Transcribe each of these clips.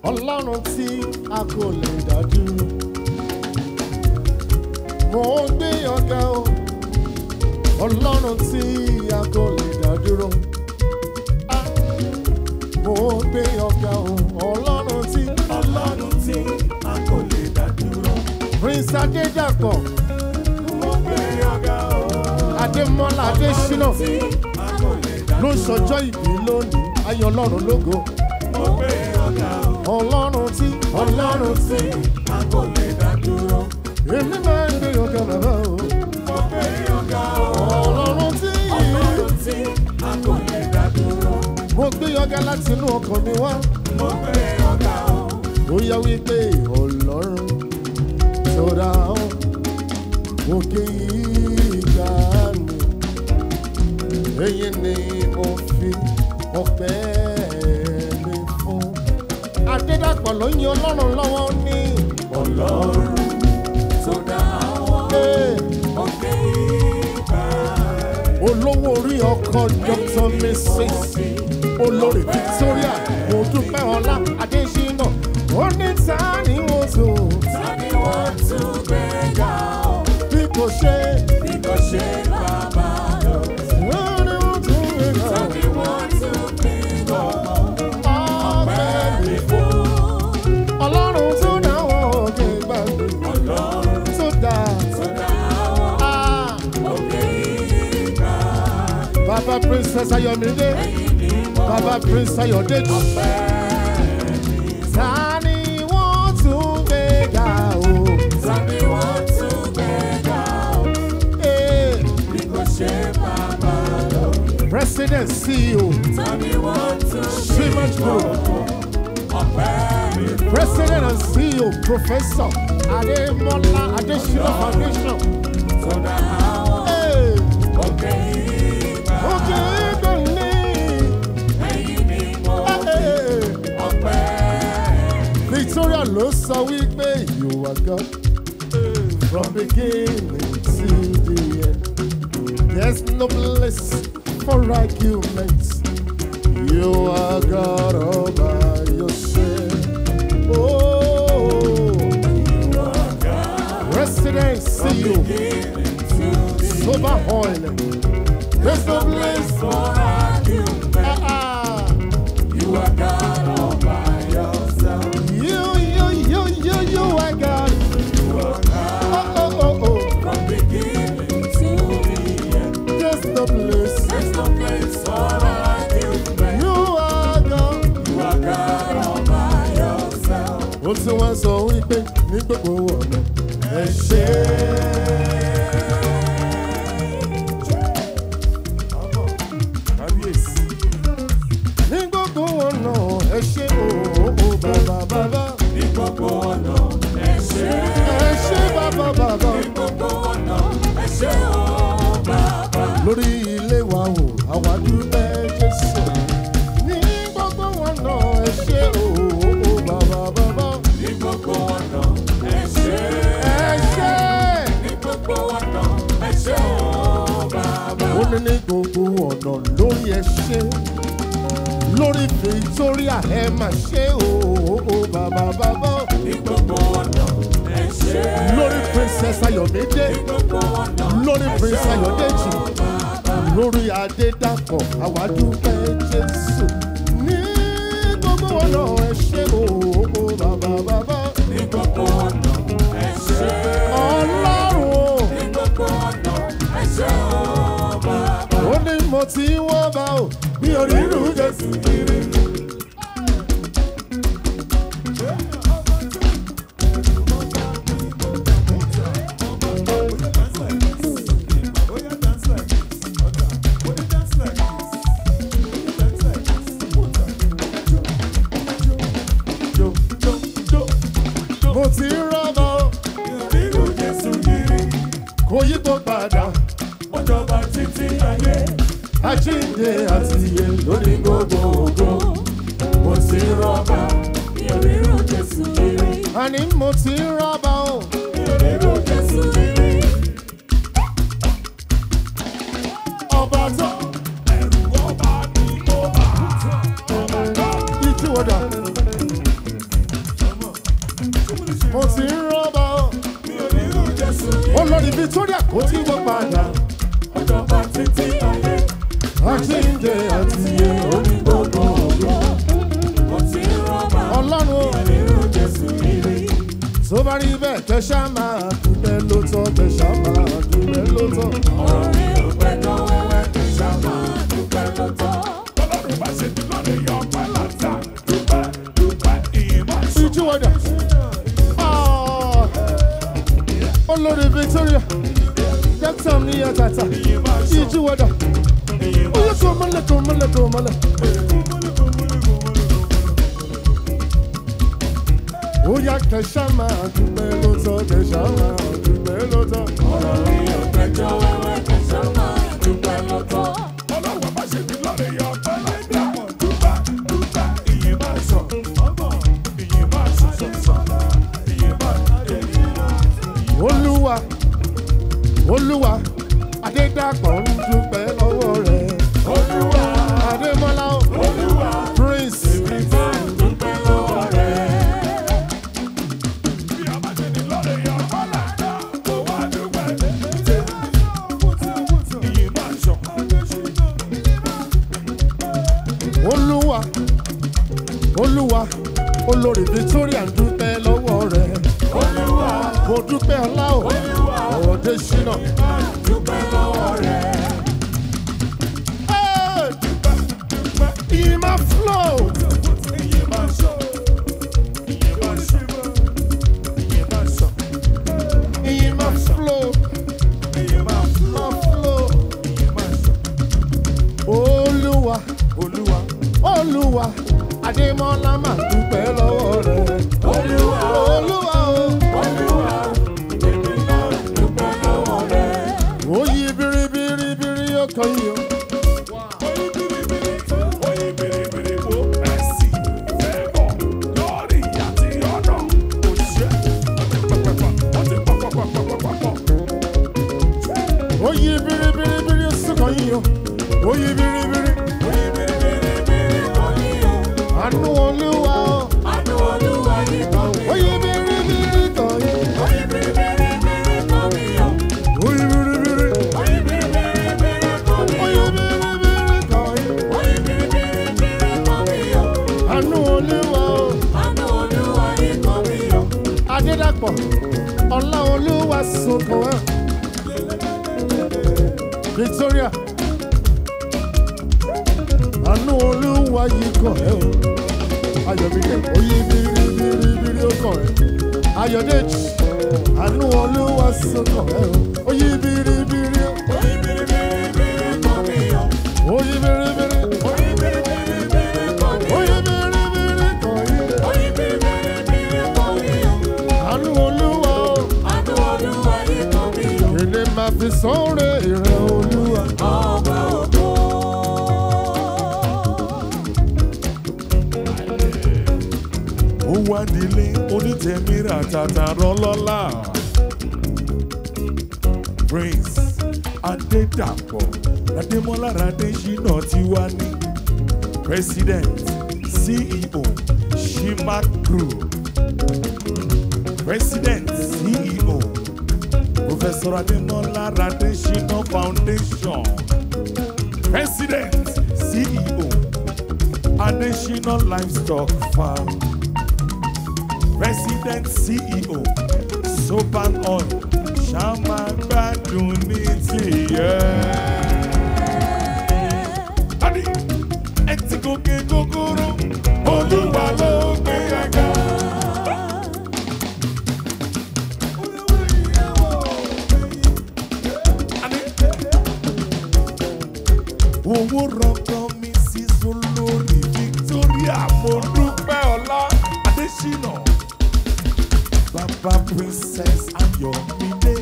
ọlọ́run tí a kò lè dá dúró. mo ń gbé ọ̀gá o ọlọ́run tí a kò lè dá dúró. Ah, mo ń gbé ọ̀gá o ọlọ́run tí ọlọ́run tí a kò lè dá dúró. prince adédàpọ̀ mo gbé ọ̀gá o. adémọ́lá adésínà tí a kò lè dá ló ń sọjọ́ ìbí lónìí ayọ̀ ọlọ́run lógo mo gbé ọ̀gá o. ọlọ́run tí ọlọ́run tí a kò lè dá dúró. èmi máa ń gbé ọ̀gá bàbá o mo gbé ọ̀gá o. ọlọ́run tí ọlọ́run tí a kò lè dá dúró. mo gbé ọ̀gá láti inú ọkàn mi wá mo gbé ọ̀gá o. ó yá wípé ọlọ́run tó dá ọ òkè ìgbà mi èyí ni mo fi ọpẹ́ mi fún adédàpọ̀ ló ń yan ọlọ́run lọ́wọ́ ní ọlọ́run tó dá àwọn Ee, òkè ìgbà olówó orí ọkọ̀ dr mrs olórí victoria mo dúpẹ́ ọlá adésínà ó ní ta ni mo tó tani wọ́n tún gbé ga o. bí kò ṣe bí kò ṣe bàbá lọ. ó ní mo tún lè lọ tani wọ́n tún gbé ga o. ọpẹ́ mi fún ọlọ́run tó dáwọ́ òkè gbàgbé ọlọ́run tó dá tó dá àwọn Ah, òkè ìgbà. bàbá princess ayọ̀mídé bàbá prince ayọ̀dèjì ta ni wọ́n tún gbé ga o. tani wọ́n tún gbé ga o. Eh, bí kò ṣe bàbá lọ. president ceo tani wọ́n tún gbé Siemens Group ọpẹ́ mi fún. president and ceo professor ademola adesina foundation. tó dá àwọn Eh, òkè ìgbà. òkè ìgbàlè. ẹ̀yin ni mo Eh, ọpẹ́ victoria ló sọ wípé you are God from beginning to the end. There's no place for arguments. You are God all by yourself. Oh, Resident CEO, Sober Oil. There's no place for ah, ah. You are God all by yourself. You, you, you, you, you are God. Oh, oh, oh, oh. From beginning to the end, There's no place. there's no place for argument. You are God. You are God all by yourself. ó tí wọ́n sọ wípé ní gbogbo ọ̀nà ẹ ṣe Kábíyèsí. ní gbogbo ọ̀nà ẹ ṣe òòó bàbá bàbá Ní gbogbo ọ̀nà ẹ ṣé. ẹ ṣe bàbá bàbá Ní gbogbo ọ̀nà ẹ ṣé o bàbá. lórí ilé wa wò àwa dúpẹ́ jésù ní gbogbo ọ̀nà ẹ ṣe òòó bàbá bàbá Ní gbogbo ọ̀nà ẹ ṣé. ẹ ṣe Ní gbogbo ọ̀nà ẹ ṣé o bàbá. ó ní ní gbogbo ọ̀nà lórí ẹ ṣe lórí victoria ẹ mà ṣe òòó bàbá bàbá. Ní gbogbo ọ̀nà ẹ ṣé. lórí princess ayọ̀mídé Ní gbogbo ọ̀nà lórí prince ayọ̀dèjì lórí adédàpọ̀ àwádúpẹ́ jésù ní gbogbo ọ̀nà ẹ ṣe òòó bàbá bàbá ní gbogbo ọ̀nà ẹ ṣé. ọlọ́run o Ní gbogbo ọ̀nà ẹ ṣé o bàbá. ó ní mo ti wọ́n bá o bí onírú jésù kiri. Jo, jo, jo. mo ti rọ́bà o Nínú Jésù kiri, kò yí tó padà ó jọba títí ayé. àjíǹde àti iye lórí gbogbo ògo. Mo ti rọ́bà nínú Jésù kiri. àní mo ti rọ́bà o. Nínú Jésù kiri. ọba tó Ẹ̀rù ọba mi ó bà. ìjú ọ̀dà mo ti ń rọ́bà ọ́. mi ò nírú Jésù yìí. olórí Victoria kò tí wọ́n padà. Ọjọba títí ayé, àjíǹde àti iye orí gbogbo ògo. mo ti ń rọ́bà. ọlọ́run Mi o. ò nírú Jésù yìí. tó bá rí bẹ́ẹ̀ kẹ́sà máa dúpẹ́ lóòótọ́ kẹ́sà máa dúpẹ́ lóòótọ́. Ọ̀rọ̀ mi ò gbẹ́jọ́ wẹ́wẹ́ kí sá máa dúpẹ́ lóòótọ́. Ọlọ́run bá ṣe ti lọ́rẹ̀ yọ ọpẹ́ láta. Dúpẹ́ dúpẹ́ ìyìn máa sọ. ìjú wọ̀dà. Ah. olórí Victoria dókítà ní ẹ̀tàtà Ìyìn máa sọ. ìjú wọ̀dà. Ìyìn máa oyè kò mọ́lẹ̀ kò mọ́lẹ̀ kò mọ́lẹ̀. ó yá kẹ́sà máa dúpẹ́ lóòótọ́ kẹ́sà máa dúpẹ́ lóòótọ́. Ọ̀rọ̀ mi ò gbẹ́jọ́ wẹ́wẹ́ kí sá máa dúpẹ́ lóòótọ́. Ọlọ́run bá ṣe ti lọ́rẹ̀ yọ ọpẹ́ láta. Dúpẹ́ dúpẹ́ ìyìn máa sọ. Ìyìn máa sọ sọ sọ. Ìyìn máa sọ. olúwa olúwa adédàpọ̀ ń dúpẹ́ lọ́wọ́ rẹ̀. Olúwa, adémọ́lá o. Olúwa, prince máa dúpẹ́ lọ́wọ́ rẹ̀. Bí a bá ṣe ti lọ́rẹ̀ yọ ọpẹ́ láta. Kò wá dúpẹ́. Ìyìn máa sọ. olúwa olúwa olórí victoria ń dúpẹ́ lọ́wọ́ rẹ̀. Olúwa, mo dúpẹ́ ọlá o. ọ̀dẹ ṣínà. dúpẹ́ lọ́wọ́ rẹ̀. ìmọ̀ flow. Ìyìn máa sọ. Ìyìn máa sọ. Ìyìn máa sọ. ìmọ̀ flow. Ìyìn máa sọ. ìmọ̀ flow. Ìyìn máa sọ. olúwa Olúwa. olúwa adémọ́lá máa dúpẹ́ lọ́wọ́ rẹ̀. Olúwa, olúwa o. Olúwa, èmi náà dúpẹ́ lọ́wọ́ rẹ̀. ó yí biribiribiri ó kàn yín o. ó yí biribiribiri ó sì kàn yín o. ó yí biribiri. àánú olúwa o. Àánú Olúwa yìí kàn mí. ó yí biribiri kàn yín. Oyin biribiribiri kàn mí o. ó yí biribiri. Oyin biribiribiri kàn mí ó o. yí biribiri kàn yín. Oyin biribiribiri kàn mí o. àánú olúwa o. Àánú Olúwa yìí kàn mí o. adédàpọ̀ ọlá olúwa sunkún ẹ̀. victoria àánú olúwa yìí kàn ẹ́ o. ayọ̀mídé oyè biribiribiri ó kàn ẹ́. ayọ̀dèjì àánú olúwa sunkún ẹ́ o. oyè biribiri Oyin biribiribiri kàn mí o. oyè biribiri Oyin biribiribiri kàn mí o. oyè biribiri kàn yín. Oyin biribiribiri kàn mí o. àánú olúwa o. Àánú Olúwa yìí kàn mí o. èdè máa fi sọ́ọ̀rẹ́ ìrẹ̀ olúwa. Ọba ògo. ó wá nílé onítẹ̀míra tàtà rọ́lọ́lá prince adédàpọ̀ adémọ́lá adésínà tí wá ní president ceo shimak group president ceo professor adémọ́lá adésínà foundation president ceo adésínà livestock farm. President CEO Soban Oil Ṣàmà gbádùn ní tìyẹ́. Dádì, ẹ ti gòkè gògòrò, Olúwa ló gbé ẹ̀ga. Owó rọ̀gbọ̀n mi sí Solórí Victoria mo dúpẹ́ ọlá Adésínà. Baba Princess Ayọ̀mídé.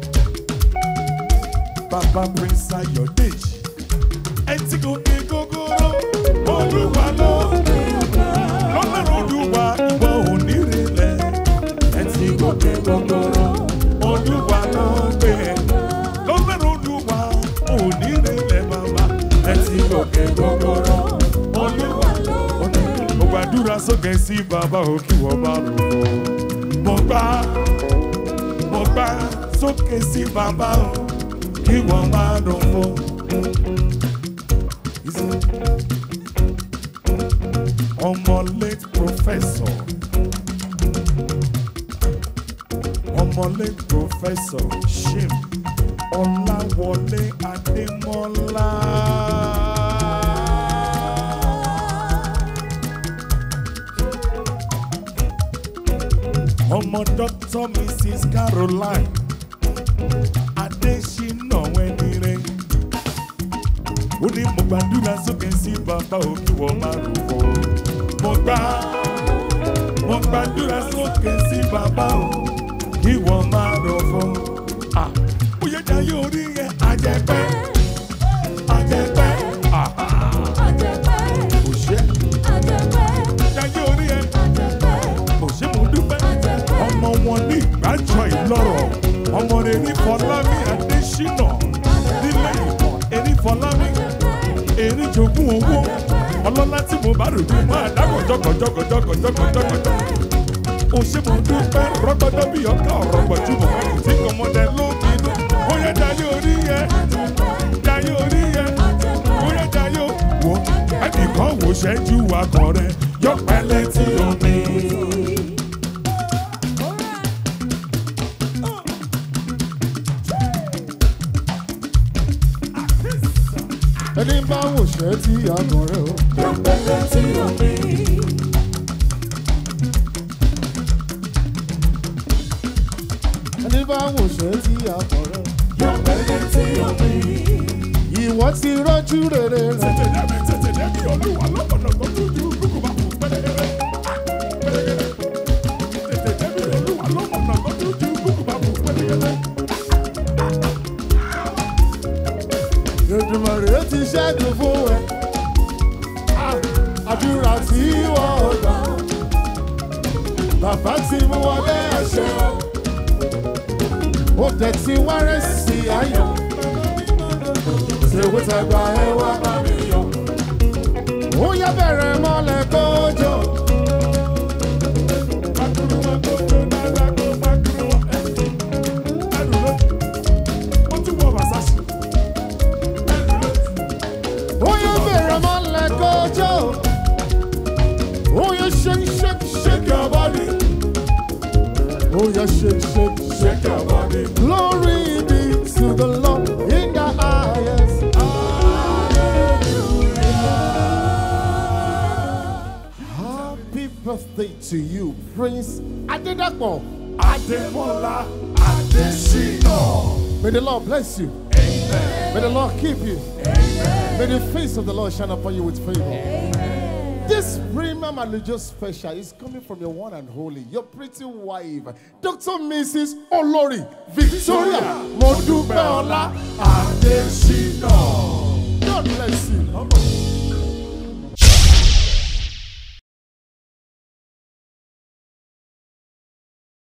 Baba Prince Ayọ̀dèjì. Ẹ ti gòkè gògòrò, Olúwa ló lọ́lọ́run Olúwa ìwọ ò ní relẹ̀. Ẹ ti gòkè gògòrò, Olúwa ló gbé ẹ. Lọ́lọ́run Olúwa ò ní relẹ̀ bàbá. Ẹ ti gòkè gògòrò, Olúwa ló gbé ẹ. Mo gbàdúrà sókè sí bàbá òkè wọ́n bá rò ó. mo gbá mo gbá sókè sí bàbá o kí wọ́n máa dùn fún. ọmọ late professor ọmọ late professor shim ọláwọlé adémọlá. ọmọ dr mrs caroline adésínà wẹnire ó ní mo gbàdúrà sókè sí bàbá òkè wọ́n máa rò ó mo gbà mo gbàdúrà sókè sí bàbá o kí wọ́n máa rò fún à ó yẹ jayé orí yẹn àjẹpẹ́ àjẹpẹ́ àhà kò ṣe jayé orí yẹn kò ṣe mo dúpẹ́ ọmọ wọn ní ìgbàjọ ìlọrọ ọmọ rẹ ní fọlámi adésínà nílẹ̀ ìmọ̀ erí fọlámi erí jogún owó ọlọ́lá tí mo bá rò ní máa dákọ̀ jọkọ̀jọkọ̀jọkọ̀jọkọ̀jọkọ̀ o ṣe mo dúpẹ́ rọ́gbọ́dọ́ bí ọkà ọ̀rọ̀ gbọ̀júmọ̀ tí kọ́mọdé ló bínú ó yẹ jayé orí yẹn jayé orí yẹn ó yẹ jayé wo ẹnìkan wò ṣẹ́jú akọ rẹ yọ pẹ́lẹ́ tí omi. ẹni bá wò ṣẹ́ tí àgàn rẹ̀ o. ẹni bá wò ṣẹ́ tí àgàn rẹ̀ o. ìwọ ti rọ́jú rere rẹ̀. tètè débi tètè débi olúwa lọ́pọ̀lọpọ̀ tó ju kúkú bá kú pẹ́lẹ́gẹ́rẹ́ pẹ́lẹ́gẹ́rẹ́ tètè débi olúwa lọ́pọ̀lọpọ̀ tó ju kúkú bá kú pẹ́lẹ́gẹ́rẹ́. Èdùmàrè ti ṣẹ́gun fún ẹ. Àdúrà tí wọ́n gbà. Bàbá ti mú wọlé ẹ̀ṣẹ̀. Ó tẹ̀ tí wárẹ̀ sí ayọ̀. Ṣèwé tàgbà ẹ wá bá mi yọ. Ó yẹ bẹ̀rẹ̀ mọ́lẹ̀ kójọ. Makuru wọn kó tó dáadáa kó makuru wọn ẹ̀ ẹ̀rù ló ó ti wọ Versace ẹ̀rù ló Ó yẹ bẹ̀rẹ̀ mọ́lẹ̀ kójọ. Ó yẹ shake shake shake your body. Ó yẹ shake shake shake your body. Glory be to the Lord in the highest. Happy birthday to you, Prince Adedapo. Adémọ́lá Adésínà. May the Lord bless you. May the Lord keep you. May the face of the Lord shine upon you with favor. This premium religious special is coming from your one and holy, your pretty wife, Dr. Mrs. Olori Victoria Modupeola. Adésínà.